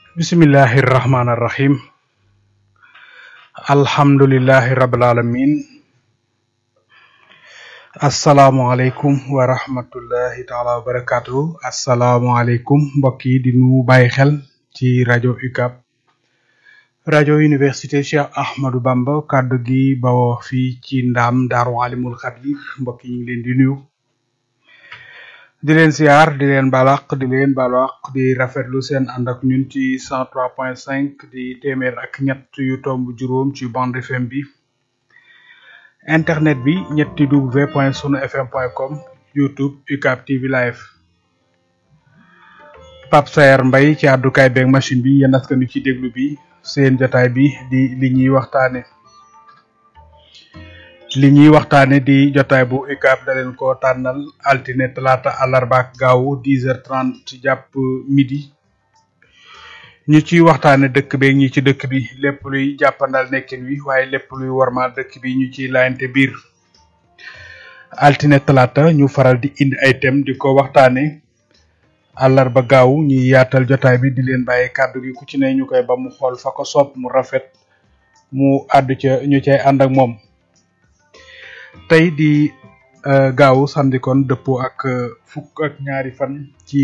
bismillahi rahmaani rahim alhamdulillahi rabbil alamin asalaamualeykum wa rahmatullahi taala wa barakatuhu asalaamualeykum mbokk yi di nu bàyyi xel ci rajo UCAB rajo université Cheikh Ahmadou Bamba kàddu gi bawoo fii ci ndaam daaru alimul xabir mbokk yi ñu ngi leen di nuyu di leen siyaar di leen balaq di leen balaq di rafetlu seen ànd ak ñun ci cent trois point cinq di téeméer ak ñett yu tomb juróom ci bande FM bi internet bi ñetti w point sunu fm point com youtube UCAB TV live Pape Sayer Mbaye ci àddukaay beeg machine bi yéen askan wi ci déglu bi seen jotaay bi di li ñuy waxtaane li ñuy waxtaane di jotaay bu UCAB da leen ko tànnal altine talaata àllarba ak gaawu dix heures trente jàpp midi ñu ciy waxtaane dëkk beeg ñi ci dëkk bi lépp luy jàppandal nekkin wi waaye lépp luy warmaal dëkk bi ñu ciy laayante biir altine talaata ñu faral di indi ay thème di ko waxtaane àllarba gaaw ñuy yaatal jotaay bi di leen bàyyi kàddu gi ku ci ne ñu koy ba mu xool fa ko sopp mu rafet mu àddu ca ñu cay ànd ak moom tey di gaawu samedi kon dëppoo ak fukk ak ñaari fan ci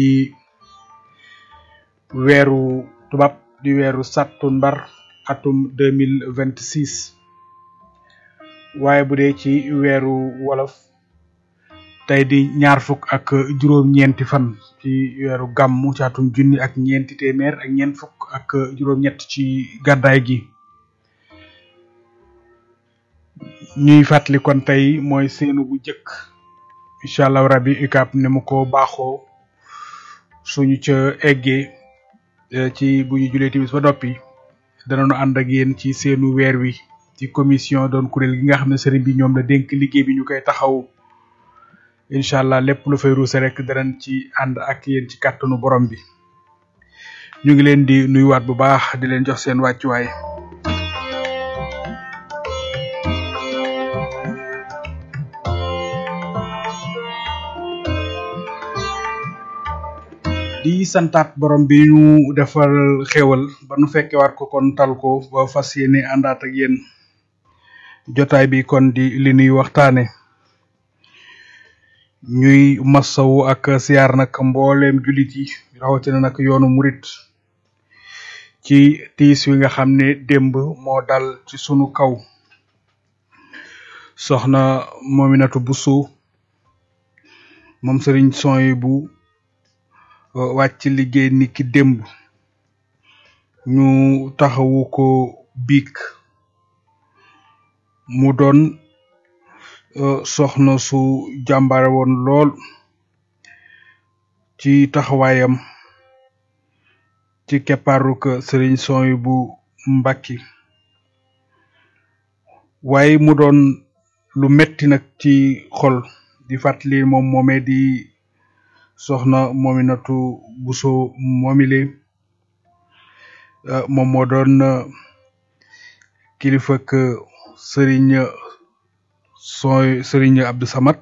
weeru tubaab di weeru sattumbar atum deux mille vingt six waaye bu dee ci weeru wolof tey di ñaar fukk ak juróom-ñeenti fan ci weeru gàmmu ci atum junni ak ñeenti téeméer ak ñeent fukk ak juróom-ñett ci gàddaay gi ñuy fàttali kon tey mooy seenu bu jëkk incha allah rabi UCAB ne mu ko baaxoo suñu ca eggee ci bu ñu julee timis ba noppi danañu ànd ak yéen ci seenu weer wi ci commission doon kuréel gi nga xam ne sëriñ bi ñoom la dénk liggéey bi ñu koy taxaw incha allah lépp lu fay ruuse rek danañ ci ànd ak yéen ci kàttanu borom bi ñu ngi leen di nuyuwaat bu baax di leen jox seen wàccuwaay. di santaat borom bi ñu defal xéwal ba nu fekke war ko kon tal ko ba fas yéene àndaat ak yéen jotaay bi kon di li nuy waxtaane ñuy masawu ak siyaar nag mbooleem jullit yi rawatina nag yoonu murit ci tiis wi nga xam ne démb moo dal ci sunu kaw soxna Mominatou Bousso moom sëriñ sooy bu wàcc liggéey ni ki démb ñu taxawu ko biig mu doon soxna su jàmbare woon lool ci taxawaayam ci keppaaruk sëriñ sooy bu mbàkki waaye mu doon lu metti nag ci xol di fàttali moom moomee di soxna Mominatou Bousso moomile moom moo doon kilifa ak sëriñ sooy sëriñ Abdou Samad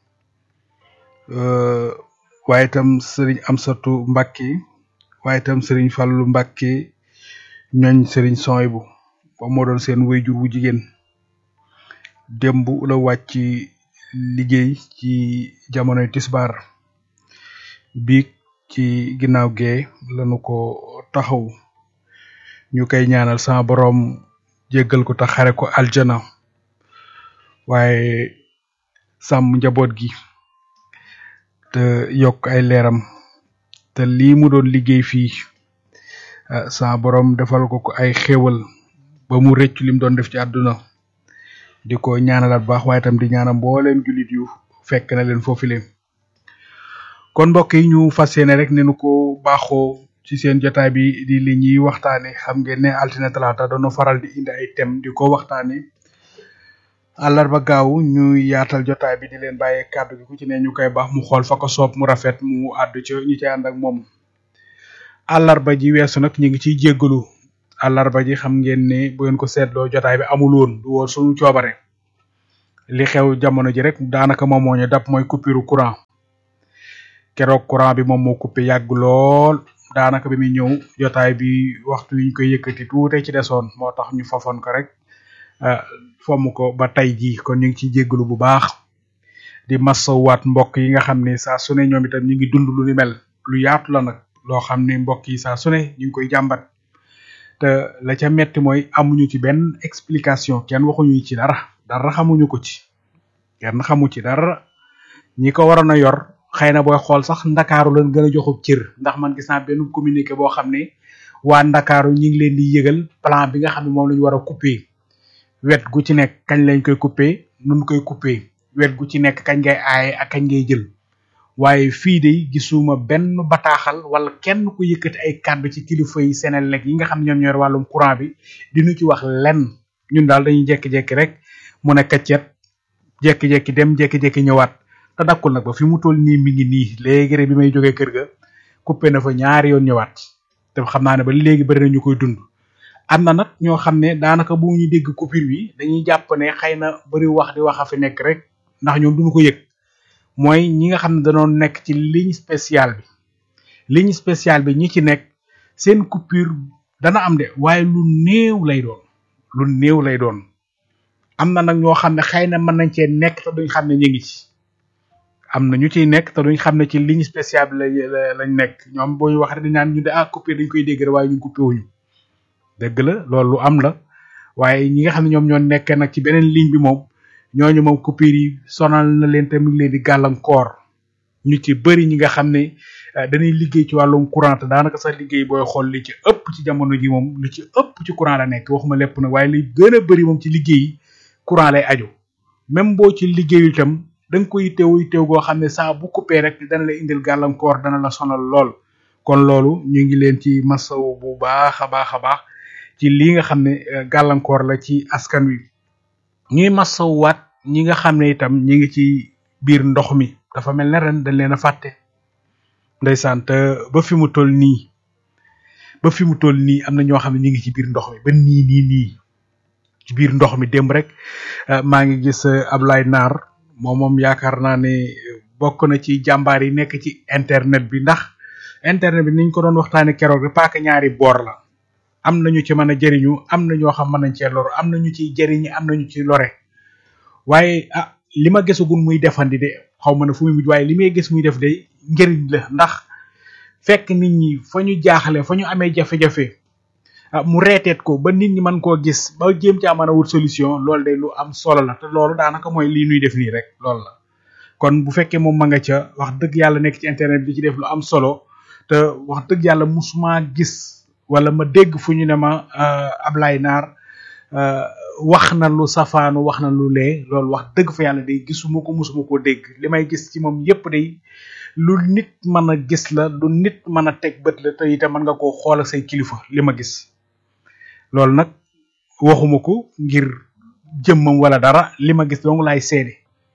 waaye itam sëriñ Amsatu Mbàkke waaye itam sëriñ Fàllu Mbàkke ñooñ sëriñ sooy bu moom moo doon seen wéyjur wu jigéen démb la wàcc liggéey ci jamonoy tisbaar biig ci ginnaaw gee lañu ko taxaw ñu koy ñaanal sama boroom jéggal ko te xare ko aljana waaye sàmm njaboot gi te yokk ay leeram te lii mu doon liggéey fii sama boroom defal ko ko ay xéewal ba mu rëccu lim doon def ci àdduna di ko ñaanalaat baax waaye tam di ñaanal mbooleem jullit yu fekk na leen foofu leen kon mbokk yi ñu fas yéene rek ne nu ko baaxoo ci seen jotaay bi di li ñuy waxtaane xam ngeen ne altine talaata doon faral di indi ay thème di ko waxtaane àllarba gaaw ñu yaatal jotaay bi di leen bàyyee kàddu gi ku ci ne ñu koy baax mu xool fa ko soob mu rafet mu àddu ci ñu ci ànd ak moom àllarba ji weesu nag ñu ngi ciy jéggalu àllarba ji xam ngeen ne bu ngeen ko seetloo jotaay bi amul woon du woon suñu coobare li xew jamono ji rek daanaka moom moo ñu dab mooy coupure courant keroog courant bi moom moo coupé yàgg lool daanaka bi muy ñëw jotaay bi waxtu wi ñu koy yëkkati tuute ci desoon moo tax ñu fafoon ko rek fomm ko ba tey jii kon ñu ngi ciy jéggalu bu baax di masawaat mbokk yi nga xam ne saa su ne ñoom itam ñu ngi dund lu ni mel lu yaatu la nag loo xam ne mbokk yi saa su ne ñu ngi koy jàmbat te la ca metti mooy amuñu ci benn explication kenn waxuñu ci dara dara xamuñu ko ci kenn xamu ci dara ñi ko waroon a yor xëy na booy xool sax ndakaaru lañ gën a joxub cër ndax man gis naa benn communiqué boo xam ne waa ndakaaru ñi ngi leen di yëgal plan bi nga xam ne moom la ñu war a couper wet gu ci nekk kañ lañ koy couper nun koy couper wet gu ci nekk kañ ngay aaye ak kañ ngay jël waaye fii de gisuma benn bataaxal wala kenn ku yëkkati ay kàddu ci kilifa yi Senelec yi nga xam ne ñoom ñoo wàllum courant bi diñu ci wax lenn ñun daal dañuy jekki-jekki rek mu ne kaccet jekki-jekki dem jekki-jekki ñëwaat te dakkul nag ba fi mu toll nii mi ngi nii léegi rek bi may jógee kër ga coupé na fa ñaari yoon ñëwaat te xam naa ne ba léegi bari na ñu koy dund am na nag ñoo xam ne daanaka bu ñu dégg coupure bi dañuy jàpp ne xëy na bari wax di wax a fi nekk rek ndax ñoom duñu ko yëg mooy ñi nga xam ne dañoo nekk ci ligne spéciale bi ligne spéciale bi ñi ci nekk seen coupure dana am de waaye lu néew lay doon lu néew lay doon am na nag ñoo xam ne xëy na mën nañ cee nekk te duñ xam ne ñu ngi ci am na ñu ciy nekk te duñ xam ne ci ligne spéciale bi la lañ nekk ñoom boo ñu wax rek dañ naan ñu de ah coupure dañ koy dégg rek waaye ñun coupé wuñu dëgg la loolu lu am la waaye ñi nga xam ne ñoom ñoo nekkee nag ci beneen ligne bi moom ñooñu moom coupure yi sonal na leen te mu ngi leen di gàllankoor ñu ci bëri ñi nga xam ne dañuy liggéey ci wàllum courant te daanaka sax liggéey booy xool li ci ëpp ci jamono ji moom li ci ëpp ci courant la nekk waxuma lépp nag waaye li gën a bëri moom ci liggéey yi courant lay aju même boo ci liggéeyu itam da nga koy teew teew goo xam ne saa bu coupé rek dana la indil gàllankoor dana la sonal lool kon loolu ñu ngi leen ci masaw bu baax a baax a baax ci lii nga xam ne gàllankoor la ci askan wi ñuy masawwaat ñi nga xam ne itam ñi ngi ci biir ndox mi dafa mel ne ren dañ leen a fàtte ndeysaan te ba fi mu toll nii ba fi mu toll nii am na ñoo xam ne ñi ngi ci biir ndox mi ba nii nii nii ci biir ndox mi démb rek maa ngi gis Ablaye Naar moom moom yaakaar naa ne bokk na ci jàmbaar yi nekk ci internet bi ndax internet bi niñ ko doon waxtaane keroog rek paaka ñaari boor la am nañu ci mën a jëriñu am na ñoo xam mën nañ cee lor am na ñu ciy jëriñi am na ñu ci lore waaye ah li ma gisagul muy defandi de xaw ma ne fu muy mujj waaye li may gis muy def de njëriñ la ndax fekk nit ñi fa ñu jaaxle fa ñu amee jafe-jafe ah mu reeteet ko ba nit ñi mën koo gis ba jéem caa mën a wut solution loolu de lu am solo la te loolu daanaka mooy lii nuy def nii rek loolu la kon bu fekkee moom ma nga ca wax dëgg yàlla nekk ci internet bi di ci def lu am solo te wax dëgg yàlla musuma gis wala ma dégg fu ñu ne ma Ablaye Naar wax na lu safaanu wax na lu lee loolu wax dëgg fa yàlla day gisuma ko musuma koo dégg li may gis ci moom yépp day lu nit mën a gis la lu nit mën a teg bët la te itam mën nga koo xool ak say kilifa li ma gis loolu nag waxuma ko ngir jëmmam wala dara li ma gis dong laay seede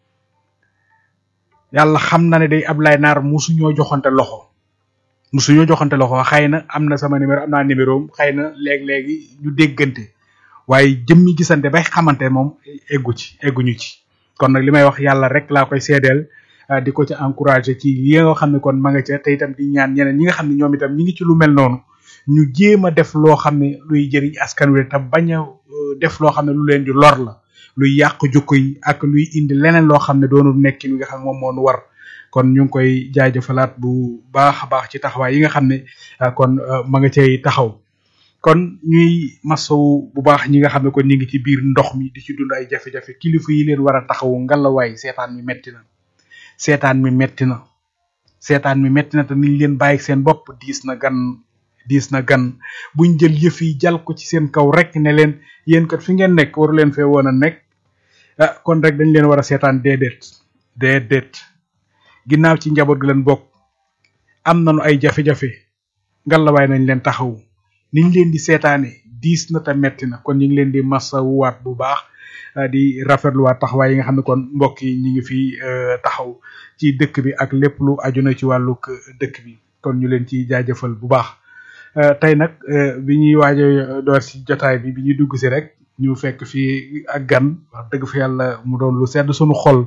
yàlla xam na ne day Ablaye Naar musuñoo joxante loxo musuñoo joxante loxo xëy na am na sama numéro am naa numéro am xëy na léeg-léegi ñu déggante waaye jëmmi gisante bay xamante moom eggu ci egguñu ci kon nag li may wax yàlla rek laa koy seedeel di ko ci encouragé ci yi nga xam ne kon ma nga ca te itam di ñaan ñeneen ñi nga xam ne ñoom itam ñi ngi ci lu mel noonu ñu jéem a def loo xam ne luy jëriñ askan wi te bañ a def loo xam ne lu leen di lor la luy yàq jukko yi ak luy indi leneen loo xam ne doonu nekkin wi nga xam ne moom moo nu war kon ñu ngi koy jaajëfalaat bu baax a baax ci taxawaay yi nga xam ne kon ma nga cay taxaw kon ñuy masawu bu baax ñi nga xam ne kon ñi ngi ci biir ndox mi di ci dund ay jafe-jafe kilifa yi leen war a taxawu ngalawaay seetaan mi metti na seetaan mi metti na seetaan mi metti na te niñ leen bàyyi seen bopp diis na gan diis na gan buñ jël yëf yi jal ko ci seen kaw rek ne leen yéen kat fi ngeen nekk waru leen fee woon a nekk ah kon rek dañ leen war a seetaan déedéet déedéet ginnaaw ci njaboot gi leen bokk am nañu ay jafe-jafe ngalawaay nañ leen taxawu niñ leen di seetaane diis na te metti na kon ñu ngi leen di masawuwaat bu baax di rafetluwaat taxawaay yi nga xam ne kon mbokk yi ñu ngi fi taxaw ci dëkk bi ak lépp lu aju na ci wàllug dëkk bi kon ñu leen ci jaajëfal bu baax tey nag bi ñuy waaj a door si jotaay bi bi ñuy dugg si rek ñu fekk fii ak gan wax dëgg fa yàlla mu doon lu sedd suñu xol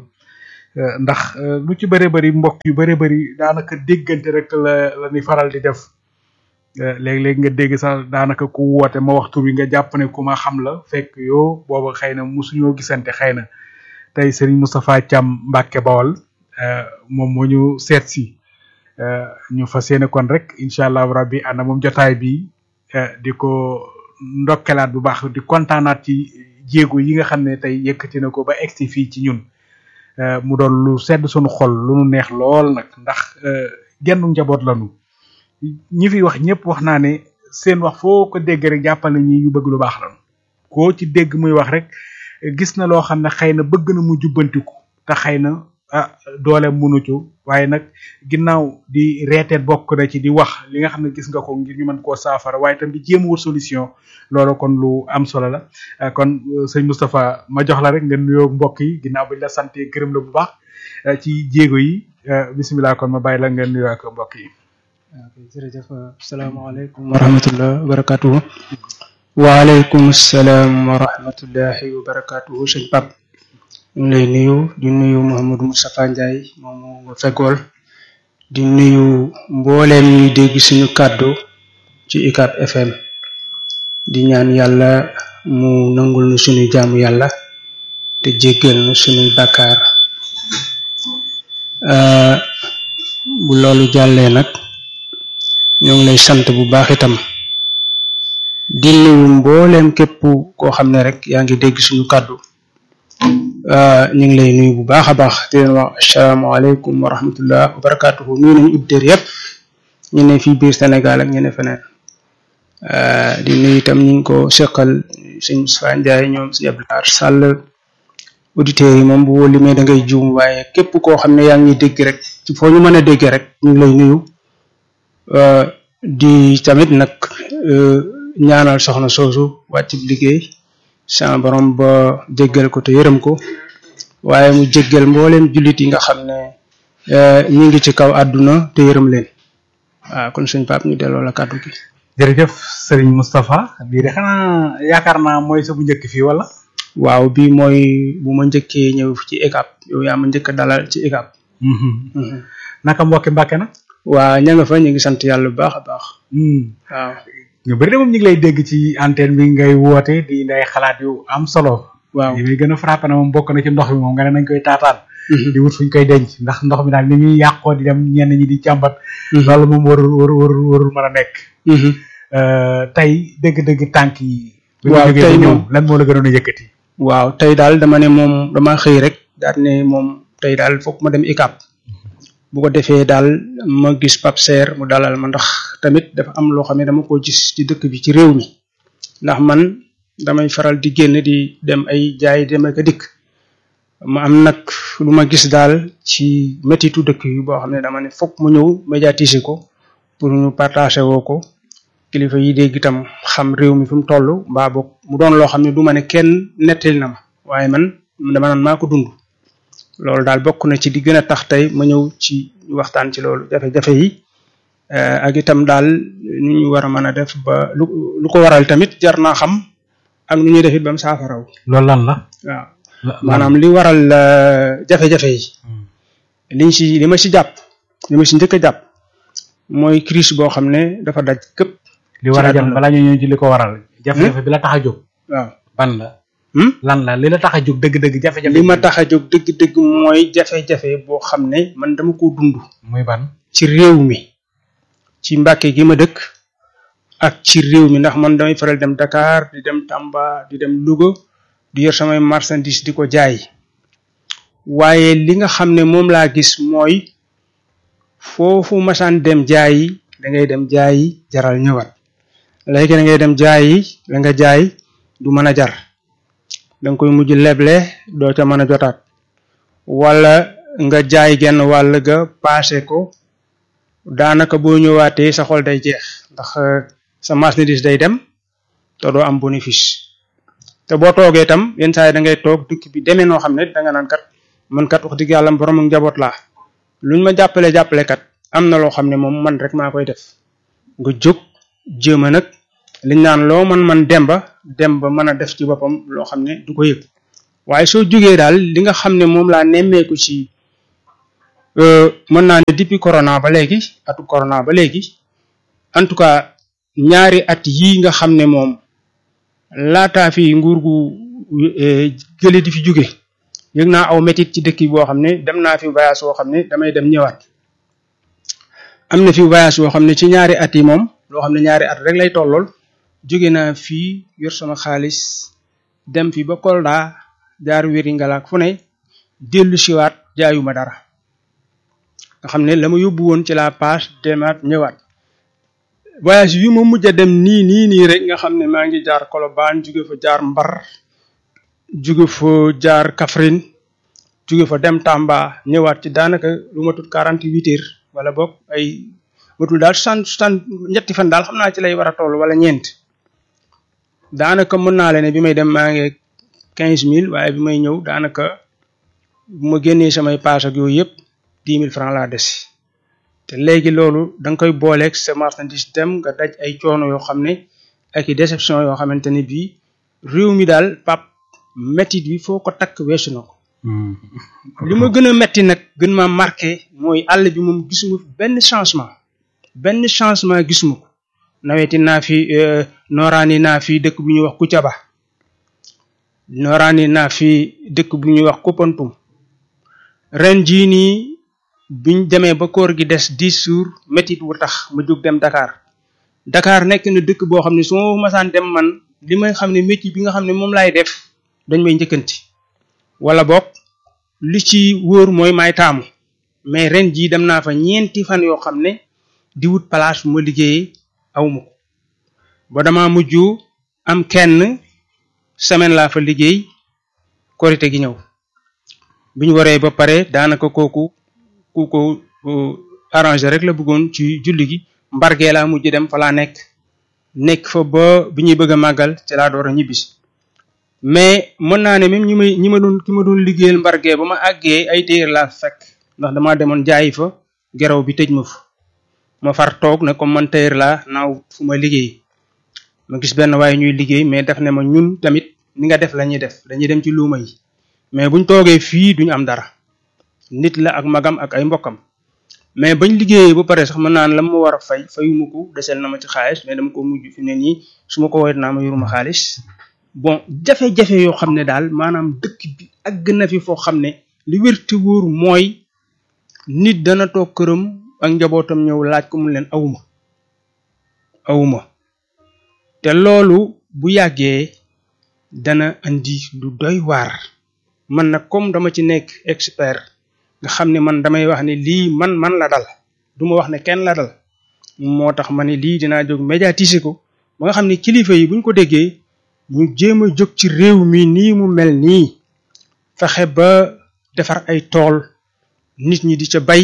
ndax lu ci bëri bëri mbokk yu bëri bëri daanaka déggante rek la la ñuy faral di def léeg-léeg nga dégg sax daanaka ku woote ma waxtu wi nga jàpp ne ku ma xam la fekk yoo booba xëy na musuñoo gisante xëy na tey Serigne Moustapha Thiam Mbacke Bawol moom moo ñu seet si ñu fas yéene kon rek incha allahu rabbi ànd moom jotaay bi di ko ndokkelaat bu baax di kontaanaat ci jéego yi nga xam ne tey yëkkati na ko ba egsi fii ci ñun mu doon lu sedd sunu xol lu nu neex lool nag ndax genn njaboot lanu ñi fi wax ñëpp wax naa ne seen wax foo ko dégg rek jàppal na ñi yu bëgg lu baax lanu koo ci dégg muy wax rek gis na loo xam ne xëy na bëgg na mu jubbantiku te xëy na ah doole munu ci waaye nag ginnaaw di reeteet bokk na ci di wax li nga xam ne gis nga ko ngir ñu mën koo saafara waaye tam di jéem wut solution loolu kon lu am solo la kon sëñ Moustapha ma jox la rek nga nuyoo mbokk yi ginnaaw bi la sante gërëm la bu baax ci jéego yi bisimilah kon ma bàyyi la nga nuyoo ak mbokk yi. ok jërëjëf asalaamaaleykum wa rahmatullah wa barakatuhu waaleykum salaam wa rahmatullahi wa barakatuhu sëñ Pape ñu ngi lay nuyu di nuyu Mouhamadou Moustapha Ndiaye moomu nga feggool di nuyu mbooleem ñuy dégg suñu kàddu ci UCAB FM di ñaan yàlla mu nangul nu suñu jaamu yàlla te jéggal nu suñuy bàkkaar bu loolu jàllee nag ñoo ngi lay sant bu baax itam di nuyu mbooleem képp koo xam ne rek yaa ngi dégg suñu kàddu ñu ngi lay nuyu bu baax a baax di leen wax asalaamaaleykum wa rahmatullah wa barakatuhu nuyu nañu auditeurs yëpp ñu ne fii biir Sénégal ak ñu ne feneen di nuyu itam ñu ngi ko seqal sëñ Moustapha Ndiaye ñoom si Abdoulaye Sall auditeurs yi moom bu limee da ngay juum waaye képp koo xam ne yaa ngi dégg rek ci foo ñu mën a dégg rek ñu ngi lay nuyu di tamit nag ñaanal soxna soosu wàcc liggéey sama borom ba jéggal ko te yërëm ko waaye mu jéggal mbooleem jullit yi nga xam ne ñu ngi ci kaw àdduna te yërëm leen waaw kon sëñ Pape ñu delloo la kàddu gi. jërëjëf Serigne Moustapha bii de xanaa yaakaar naa mooy sa bu njëkk fii wala. waaw bii mooy bu ma njëkkee ñëw ci UCAB yow yaa ma njëkk dalal ci UCAB. naka mbokki Mbàkke nag. waa ña nga fa ñu ngi sant yàlla bu baax a baax. waaw. ñu bëri de moom ñu ngi lay dégg ci antenne bi ngay woote di nday xalaat yu am solo. waaw li muy gën a frappé na moom bokk na ci ndox mi moom nga ne nañ koy taataan. di wut fuñ koy denc ndax ndox mi daal ni muy yàqoo di dem ñenn ñi di càmbat. loolu moom warul warul warul warul mën a nekk. tey dëgg-dëgg tànk yi. waaw tey moom lan moo la gënoon a yëkkati. waaw tey daal dama ne moom dama xëy rek daal ne moom tey daal foog ma dem UCAB. bu ko defee daal ma gis Pape Serre mu dalal ma ndax tamit dafa am loo xam ne dama ko gis ci dëkk bi ci réew mi ndax man damay faral di génn di dem ay jaay dem ak a dikk ma am nag lu ma gis daal ci métitu dëkk yi boo xam ne dama ne fokk mu ñëw médiatiser ko pour ñu partager woo ko kilifa yi dégg itam xam réew mi fi mu toll mbaa boog mu doon loo xam ne du ma ne kenn nettali na ma waaye man dama naan maa ko dund loolu daal bokk na ci di gën a tax tey ma ñëw ci waxtaan ci loolu jafe-jafe yi ak itam daal nu ñu war a mën a def ba lu lu ko waral tamit jar naa xam ak nu ñuy def it ba mu saafaraw loolu lan la. waaw maanaam li waral jafe-jafe yi. liñ si li ma si jàpp li ma si njëkk a jàpp mooy crise boo xam ne dafa daj këpp. li war a jëm balaa ñu ñëw ci li ko waral. jafe-jafe bi la tax a jóg. waaw ban la. lan la li la tax a jóg dëgg-dëgg jafe-jafe. li ma tax a jóg dëgg-dëgg mooy jafe-jafe boo xam ne man dama ko dund. muy ban. ci réew mi ci Mbàkke gi ma dëkk ak ci réew mi ndax man damay faral dem Dakar di dem Tamba di dem Louga di yor samay marchandise di ko jaay waaye li nga xam ne moom laa gis mooy foofu masaan dem jaayi da ngay dem jaayi jaral ñëwaat léegi da ngay dem jaayi la nga jaay du mën a jar da nga koy mujj leble doo ca mën a jotaat wala nga jaay genn wàll ga paase ko daanaka boo ñëwaatee sa xol day jeex ndax sa marchandise day dem te doo am bénéfice te boo toogee itam yenn saa yi da ngay toog dëkk bi demee noo xam ne da nga naan kat man kat wax dëgg yàlla borom ak njaboot laa luñ ma jàppale jàppale kat am na loo xam ne moom man rek maa koy def nga jóg jéem a nag liñ naan loo man man demba demba mën a def ci boppam loo xam ne du ko yëg waaye soo jógee daal li nga xam ne moom laa nemmeeku ci mën naa ne depuis corona ba léegi atu corona ba léegi en tout cas ñaari at yii nga xam ne moom laataa fi nguur gu gële di fi jóge yëg naa aw métit ci dëkk boo xam ne dem naa fi voyage woo xam ne damay dem ñëwaat am na fi voyage woo xam ne ci ñaari at yi moom loo xam ne ñaari at rek lay tollool jóge naa fii yor sama xaalis dem fi ba Kolda jaar wéri ngalaak fu ne dellu siwaat jaayuma dara nga xam ne la ma yóbbu woon ci la page demaat ñëwaat voyage yi ma mujj a dem nii nii nii rek nga xam ne maa ngi jaar Colobane jóge fa jaar Mbar jóge fa jaar Kaffrine jóge fa dem Tamba ñëwaat ci daanaka lu ma tut quarante huit heures wala boog ay matul daal soixante soixante ñetti fan daal xam naa ci lay war a toll wala ñeent daanaka mën naa leen ne bi may dem maa ngi quinze mille waaye bi may ñëw daanaka bu ma génnee samay paas ak yooyu yëpp dix mille francs laa des te léegi loolu da nga koy booleeg sa marchandise dem nga daj ay coono yoo xam ne ak i déception yoo xamante ne bii réew mi daal pap métit bi foo ko takk weesu na ko li ma gën a metti nag gën ma marqué mooy àll bi moom gisuma fi benn changement benn changement gisuma ko naweti naa fi nooraani naa fi dëkk bu ñuy wax Kucaba nooraani naa fi dëkk bu ñuy wax Koupantoum ren jii nii biñ demee ba koor gi des dix jours métit wu tax ma jóg dem Dakar Dakar nekk na dëkk boo xam ne su ma masaan dem man li may xam ne métier bi nga xam ne moom laay def dañ may njëkkanti wala boog li ci wóor mooy may taamu mais ren jii dem naa fa ñeenti fan yoo xam ne di wut place bu ma liggéeyee awma ko ba dama mujj am kenn semaine laa fa liggéey korite gi ñëw bi ñu waree ba pare daanaka kooku ku ko arrangé rek la bëggoon ci julli gi mbargee laa mujj dem fa laa nekk nekk fa ba bi ñuy bëgg a màggal ci laa door a ñibbisi mais mën naa ne même ñi may ñi ma doon ki ma doon liggéeyal mbargee ba ma àggee ay téer laa fekk ndax dama demoon jaayi fa geraw bi tëj ma fa ma far toog ne comme man téer laa naaw fu ma liggéey ma gis benn waaye ñuy liggéey mais def ne ma ñun tamit ni nga def la ñuy def dañuy dem ci luuma yi mais buñ toogee fii duñu am dara nit la ak magam ak ay mbokkam mais bañ liggéeyee ba pare sax mën naan la ma war a fay fayuma ko desel na ma ci xaalis mais dama ko mujj fi ne nii su ma ko woowee naa ma yoruma xaalis bon jafe-jafe yoo xam ne daal maanaam dëkk bi àgg na fi foo xam ne li wér te wóor mooy nit dana toog këram ak njabootam ñëw laaj ko mu leen awuma awuma te loolu bu yàggee dana andi lu doy waar man nag comme dama ci nekk expert nga xam ne man damay wax ne lii man man la dal du ma wax ne kenn la dal moo tax ma ne lii dinaa jóg médiatiser ko ba nga xam ne kilifa yi buñ ko déggee ñu jéem a jóg ci réew mi nii mu mel nii fexe ba defar ay tool nit ñi di ca bay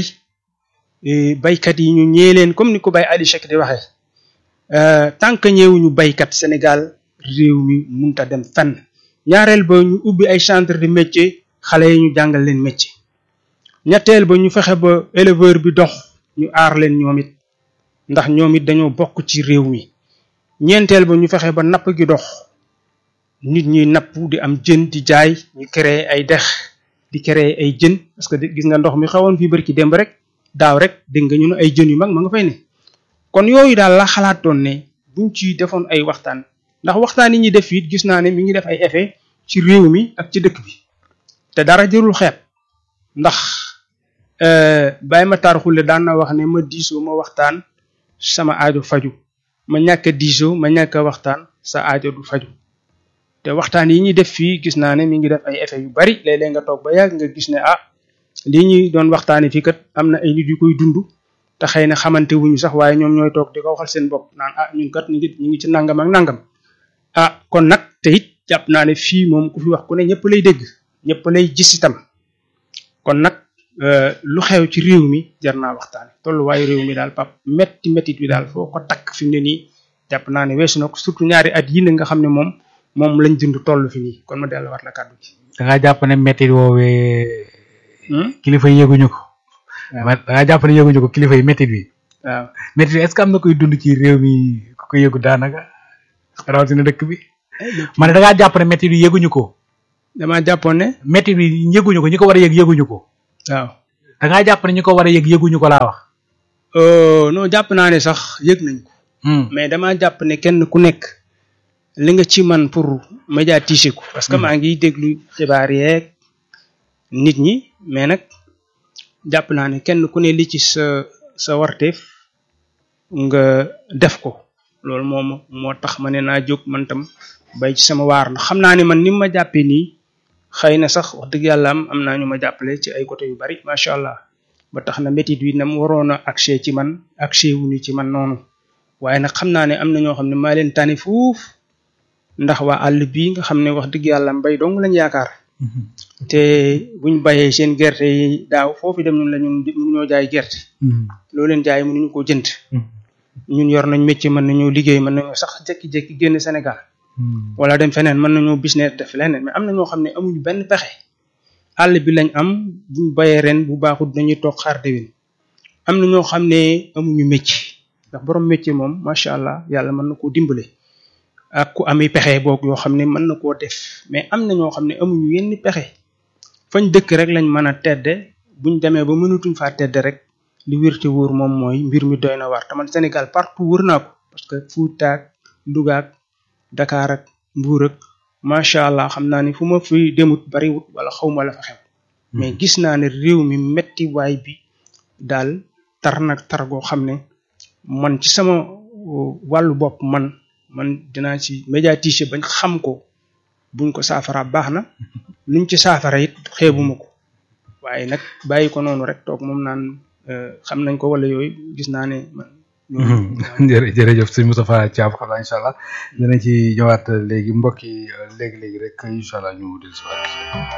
baykat yi ñu ñee leen comme ni ko bay Ali Cheikh di waxee tant que ñëwuñu baykat Sénégal réew mi munta dem fenn ñaareel ba ñu ubbi ay centre de métier xale yi ñu jàngal leen métier ñetteel ba ñu fexe ba éleveur bi dox ñu aar leen ñoom it ndax ñoom it dañoo bokk ci réew mi ñeenteel ba ñu fexe ba napp gi dox nit ñi napp di am jën di jaay ñu créer ay dex di créer ay jën parce que gis nga ndox mi xawoon fii barki démb rek daaw rek dégg nga ñu ne ay jën yu mag ma nga fay ne kon yooyu daal la xalaatoon ne buñ ci defoon ay waxtaan ndax waxtaan yi ñuy def it gis naa ne mi ngi def ay effet ci réew mi ak ci dëkk bi te dara jërul xeeb ndax Baye Matar Xulle daan na wax ne ma diisoo ma waxtaan sama aajo faju ma ñàkk a diisoo ma ñàkk a waxtaan sa aajo du faju te waxtaan yi ñuy def fii gis naa ne mi ngi def ay effet yu bari léeg-léeg nga toog ba yàgg nga gis ne ah lii ñuy doon waxtaanee fii kat am na ay nit yu koy dund te xëy na xamante wuñu sax waaye ñoom ñooy toog di ko waxal seen bopp naan ah ñun kat ñu ngi ñu ngi ci nangam ak nangam ah kon nag te it jàpp naa ne fii moom ku fi wax ku ne ñëpp lay dégg ñëpp lay gis itam kon nag lu xew ci réew mi jar naa waxtaane tolluwaayu réew mi daal pap metti mettit bi daal foo ko takk fi mu ne nii jàpp naa ne weesu na ko surtout ñaari at yi nga xam ne moom moom lañ dund toll fi nii kon ma delluwaat la kàddu gi. da ngaa jàpp ne mettit woowee kilifa yi yëguñu ko. da ngaa jàpp ne yëguñu ko kilifa yi mettit bi. waaw mettit bi est ce que am na koy dund ci réew mi ku ko yëgu daanaka rawatina dëkk bi. ma ne da ngaa jàpp ne mettit bi yëguñu ko. damaa jàppoon ne. mettit bi yëguñu ko ñi ko war a yëg yëguñu ko. waaw. da ngaa jàpp ne ñi ko war a yëg yëguñu ko laa wax. non jàpp naa ne sax yëg nañ ko. mais dama jàpp ne kenn ku nekk li nga ci man pour médiatiser ko parce que maa ngi déglu xibaar yeeg nit ñi mais nag jàpp naa ne kenn ku ne li ci sa sa warteef nga def ko loolu moom moo tax ma ne naa jóg man tam bay ci sama waar ndax xam naa ne man ni ma jàppee nii xëy na sax wax dëgg yàlla am am naa ñu ma jàppale ci ay côté yu bari macha allah ba tax na métit wi nam waroon a accès ci man accès wuñu ci man noonu waaye nag xam naa ne am na ñoo xam ne maa leen tane fuuf ndax waa àll bii nga xam ne wax dëgg yàlla mbay dong lañ yaakaar te buñ bayee seen gerte yi daaw foofu dem ñun la ñun mënuñoo jaay gerte loo leen jaay mënuñu koo jënd ñun yor nañ métier mën nañoo liggéey mën nañoo sax jékki-jékki génn Sénégal wala dem feneen mën nañoo business def leneen mais am na ñoo xam ne amuñu benn pexe àll bi lañ am buñ bayee ren bu baaxul dañuy toog xaar déwén am na ñoo xam ne amuñu métier ndax borom métier moom macha allah yàlla mën na koo dimbale ak ku ami pexe boog yoo xam ne mën na koo def mais am na ñoo xam ne amuñu yenn pexe fañ dëkk rek lañ mën a tedde buñ demee ba mënatuñ faa tedde rek li wér te wóor moom mooy mbir mi doy na war te man Sénégal partout wër naa ko parce que Fuuta ak Louga ak Dakar ak Mbuur ak macha allah xam naa ni fu ma fi demut bariwut wala xaw ma la fa xew mais gis naa ne réew mi metti waay bi daal tar nag tar goo xam ne man ci sama wàllu bopp man man dinaa ci médiatiser bañ xam ko buñ ko saafara baax na luñ ci saafara it xeebuma ko waaye nag bàyyi ko noonu rek toog moom naan xam nañ ko wala yooyu gis naa ne man. jërë jërëjëf sëñ Moustapha Thiam xam naa incha allah dinañ ci ñëwaat léegi mbokk yi léegi léegi rek incha allah ñu dellusiwaat.